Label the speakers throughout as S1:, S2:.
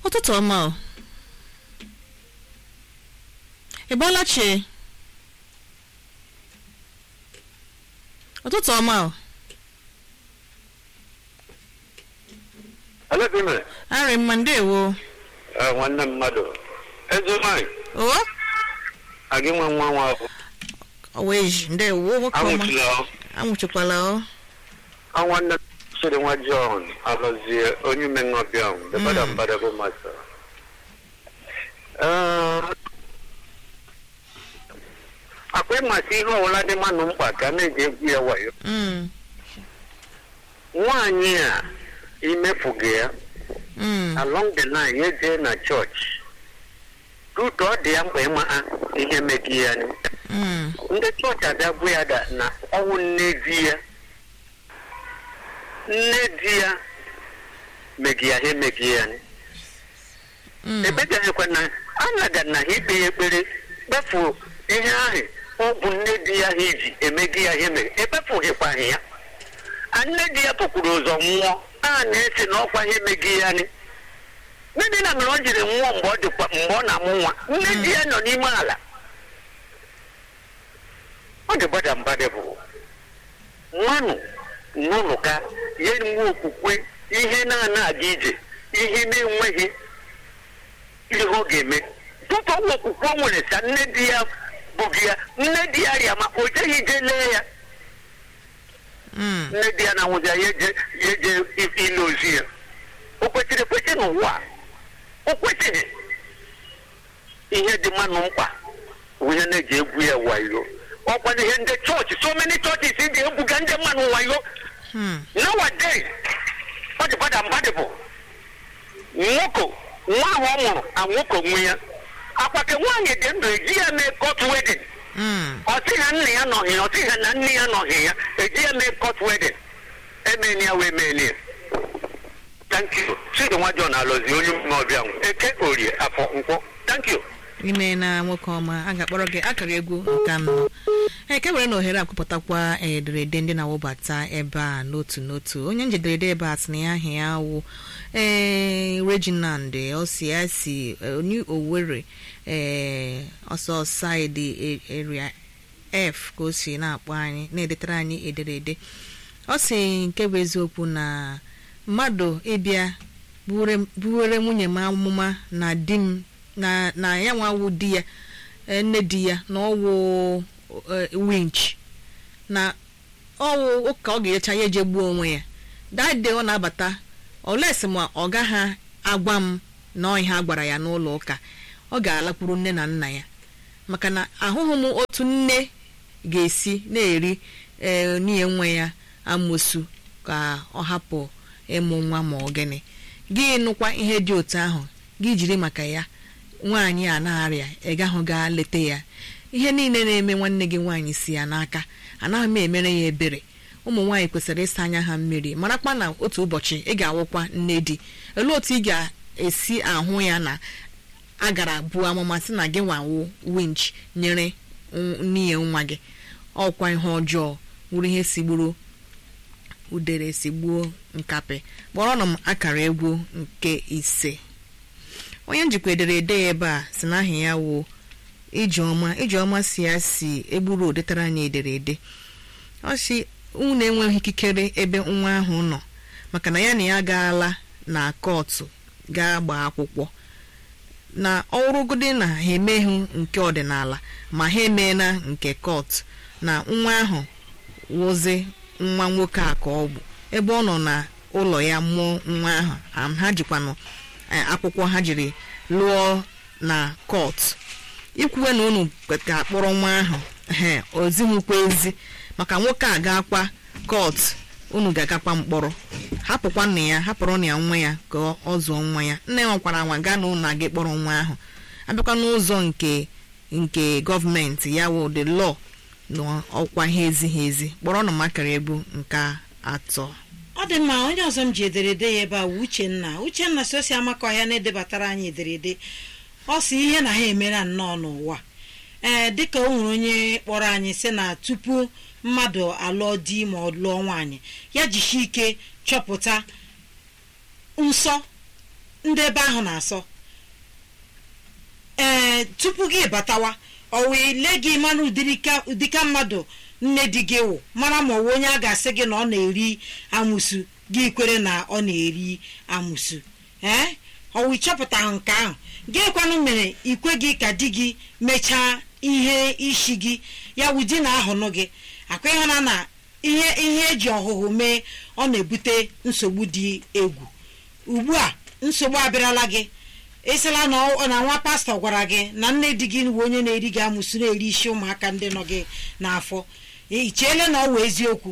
S1: ụtụtụ ọma o ị bọọla chi ụtụtụ ọma o
S2: Alekene,
S1: arị mma ndewo
S2: eh, nwanne mmadụ eze nwanyị
S1: o
S2: agị nwa nwa nwa ahụ
S1: oweji ndewo nwoke ọma
S2: anwụchila ọ.
S1: anwụchikwala o
S2: a nwanne m sịrị nwa John alọzie onye ume ṅụbịa ahụ debada
S1: Mm.
S2: mbada bụ masa Eh, akwa ịmasị ihe ọbụla dị mmanụ mkpa ka a na-eji egwu ya wayo
S1: Mm,
S2: nwaanyị a imefughị ya
S1: mm,
S2: along the line ya jee na chọọchị rutu ọ dị ya mkpa ịma ihe megi ya ni.
S1: mm,
S2: ndị chọọchị abịa bụ ya da na ọnwụ nne di ya nne di ya megi ya ha emegi ya ni.
S1: mm,
S2: ebegaghịkwa na anaga na ha ikpe ya ekpere kpefu ihe ahụ ọ bụ nne di ya ha iji emegi ya ha emegi ekpefughịkwaghị ya a nne di ya pụkwuru ụzọ nwụọ a na-esi na ọkwa ha emegi ya ni nne na mere ọ jiri nwụọ mgbe ọ dịkwa mgbe ọ na-amụ nwa nne di ya nọ n'ime ala ọ dị gbada mbadị bụ nwanụ n'ụlọ ka ya nwe okwukwe ihe na-ana aga ije ihe na-enweghị ihe ọ ga-eme tupu ọnwa okwukwe o nwere sa nne di ya bụghị ya nne di ya rịa ma o jeghị ije lee ya
S1: mm,
S2: nne di ya na-anwụzi ya ya eje ya eje ile ozi ya o kwesịrị ekwesị n'ụwa a? o kwesịghị ihe dị mmanụ mkpa bụ ihe na-eji egwu ya wayo ọkwana ihe ndị chọọchị so many churches dị egwuga ndị mmanụ wayo
S1: mm,
S2: nowadays ọ dị gbada mgbadị bụ nwoke nwa ahụ ọ mụrụ anwoke onwe ya akwake nwaanyị dị ndụ eji ya mee court wedding
S1: mm.
S2: ọ sị ha nna ya nọghị ya ọ sị ha na nne ya nọghị ya eji ya mee court wedding emeni ya wee meni ya thank you chidi nwa john alọzi onye ọbịa nwụ eke orie afọ nkwọ thank you
S1: ime na nwoke ọma a ga-akpọrọ gị akara egwu nke anọ eke were na ohere akwụpụtakwa ederede ndị na-awụbata ebe a n'otu n'otu onye njederede ebe a sị na ya aha ya wụ ee reginald ọ si ya si eh, onye owere ee ọsọ saịdị area f ka o si na-akpọ anyị na-edetara anyị ederede ọ si nke bụ eziokwu na mmadụ ịbịa buwere- buwere nwunye m amụma na di m na na ya nwawu di ya eh, nne di ya na ọwụ eh, winch na ọwụ ụka ọ ga-echa ya eje gbuo onwe ya dade ọ na-abata olesi ma ọ gaghị agwa m na ọ ihe a gwara ya n'ụlọ ụka ọ ga-alakwuru nne na nna ya maka na ahụghị m otu nne ga-esi na-eri ee n'ihe nwa ya amosu ka ọ hapụ ịmụ nwa ma ọ gịnị gị nụkwa ihe dị otu ahụ gị jiri maka ya nwaanyị a na-arịa ị gahụ gaa leta ya ihe niile na-eme nwanne gị nwaanyị si ya n'aka anaghị m emere ya ebere ụmụ nwaanyị kwesịrị ịsa anya ha mmiri marakwa na otu ụbọchị ị ga-awụkwa nne di olee otu ị ga-esi ahụ ya na a gara buo amụma sị na gị nwawo winch nyere n- n'ihe nwa gị ọkwa ihe ọjọọ wuru ihe sigburu udere sigbuo nkapị kpọrọ m akara egwu nke ise onye njikwa ederede ya ebe a si na aha ya wụ ijeọma ijeọma si ya si egburu odetara anyị ederede ọ si unu enweghị ikikere ebe nwa ahụ nọ maka na ya na ya gaala na kọtụ gaa gbaa akwụkwọ na ọrụgodi na ha emeghị nke ọdịnala ma ha emeela nke kọtụ na nwa ahụ wụzi nwa nwoke a ka ọ bụ ebe ọ nọ na ụlọ ya mụọ nwa ahụ am ha jikwanụ eh, akwụkwọ ha jiri lụọ na kọtụ ikwuwe na unu ga-akpọrọ nwa ahụ he ozighịkwa ezi maka nwoke a ga-akwa kọt unu ga-agakwa mkpọrọ hapụkwa nna ya hapụrụ na ya nwa ya ka ọ zụọ nwa ya nne ya nwakwara nwa gaa na ụlọ aga kpọrọ nwa ahụ abịakwa n'ụzọ nke nke gọọmenti ya wụ the law na ọkwa ha ezighị ezi kpọrọ na makara egwu nke atọ
S3: ọ dị mma onye ọzọ m ji ederede ya ebe a wụ uchenna uchenna si osi amaka ọhịa na-edebatara anyị ederede ọ si ihe na ha emere nnọọ n'ụwa ee dịka o nwere onye kpọrọ anyị sị na tupu mmadụ alụọ di ma ọ lụọ nwaanyị ya jisie ike chọpụta nsọ ndị ebe ahụ na-asọ ee tupu gị batawa ọ wee lee gị mara ụdịrịka ụdịka mmadụ nne di gị wụ mara ma ọ wụ onye a ga-asị gị na ọ na-eri amụsu gị kwere na ọ na-eri amụsu ee ọwụ ịchọpụta nke ahụ gị kwanụ mere ikwe gị ka di gị mechaa ihe isi gị ya wụ di na ahụnụ gị akwa ịhụna na ihe ihe eji ọhụhụ mee ọ na-ebute nsogbu dị egwu ugbu a nsogbu abịarala gị ịsịla na ọ- na nwa pastọ gwara gị na nne di gị bụ onye na-eri gị amụsụ na-eri isi ụmụaka ndị nọ gị n'afọ ị cheele na ọ wụ eziokwu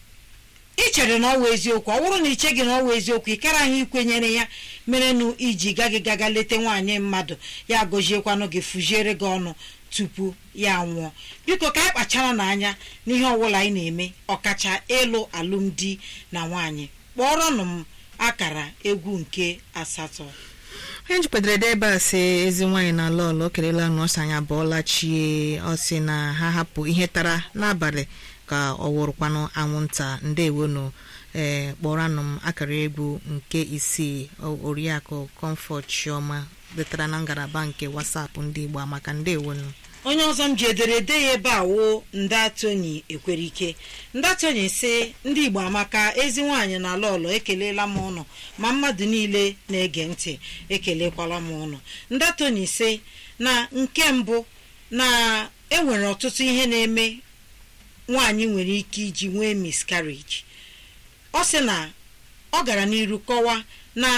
S3: ị chere na ọ wụ eziokwu ọ bụrụ na iche gị na ọ wụ eziokwu ị kara anyị ikwenyere ya merenụ iji gaghị gaga leta nwaanyị mmadụ ya gọziekwanụ gị fụziere gị ọnụ tupu ya nwụọ biko ka anyị kpachara n'anya n'ihe ọbụla anyị na-eme ọkacha ịlụ alụmdi na nwaanyị kpọrọnụ m akara egwu nke asatọ
S1: onye jikwadoro ede ebe a sị ezi nwaanyị na lọlụ o kelela nọọsụ anya bọọla chie ọ sị na ha hapụ ihe tara n'abalị ka ọ wụrụkwanụ anwụnta ndewonu ee kpọranụ m akara egwu nke isii o- oriakụ comfort chioma letara na ngalaba nke wasapụ ndị igbo maka ndewonu
S3: onye ọzọ m ji ederede ya ebe a wo ndatoni ekwerike ndatoni si ndị igbo amaka ezi nwaanyị na lọlọ ekelela m ụnụ ma mmadụ niile na-ege ntị ekelekwala m ụnụ ndatoni si na nke mbụ na enwere ọtụtụ ihe na-eme nwaanyị nwere ike iji nwee miscarriage ọ sị na ọ gara n'iru kọwa na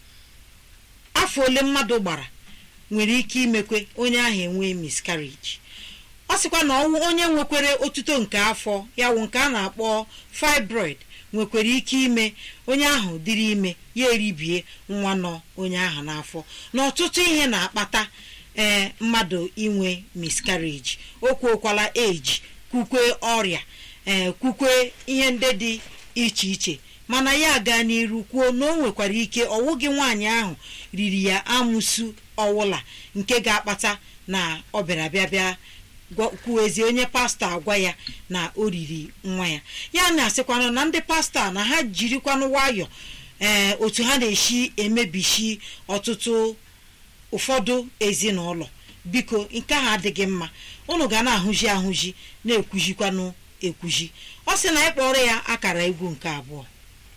S3: afọ ole mmadụ gbara nwere ike imekwe onye ahụ enwee miscarriage ọ sịkwa na ọnwụ onye nwekwere otuto nke afọ ya wụ nke a na-akpọ fibroid nwekwara ike ime onye ahụ dịrị ime ya eribie nwa nọ onye ahụ n'afọ na ọtụtụ ihe na-akpata ee mmadụ inwe miscarriage o kwuokwala eji kwukwe ọrịa ee kwukwe ihe ndị dị iche iche mana ya gaa n'iru kwuo na o nwekwara ike ọwụghị nwaanyị ahụ riri ya amụsu ọwụla nke ga-akpata na ọ bịara bịa bịa gwa- kwuezie onye pastọ agwa ya na o riri nwa ya ya na-asịkwanụ na ndị pastọ a na ha jirikwanụ nwayọ ee otu ha na-esi emebishi ọtụtụ ụfọdụ ezinụlọ biko nke ahụ adịghị mma unu ga na-ahụzi ahụzi na-ekwuzikwanụ ekwuzi ọ sị na ịkpọrọ ya akara egwu nke abụọ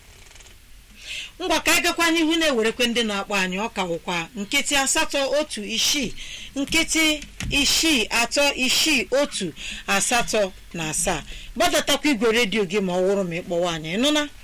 S3: ngwa ka anyị gakwa n'ihu na-ewerekwe ndị na-akpọ anyị ọ ka wụkwa nkịtị asatọ otu isii nkịtị isii atọ isii otu asatọ na asaa gbadatakwa igwe redio gị ma ọ wụrụ ma ịkpọwa anyị nụna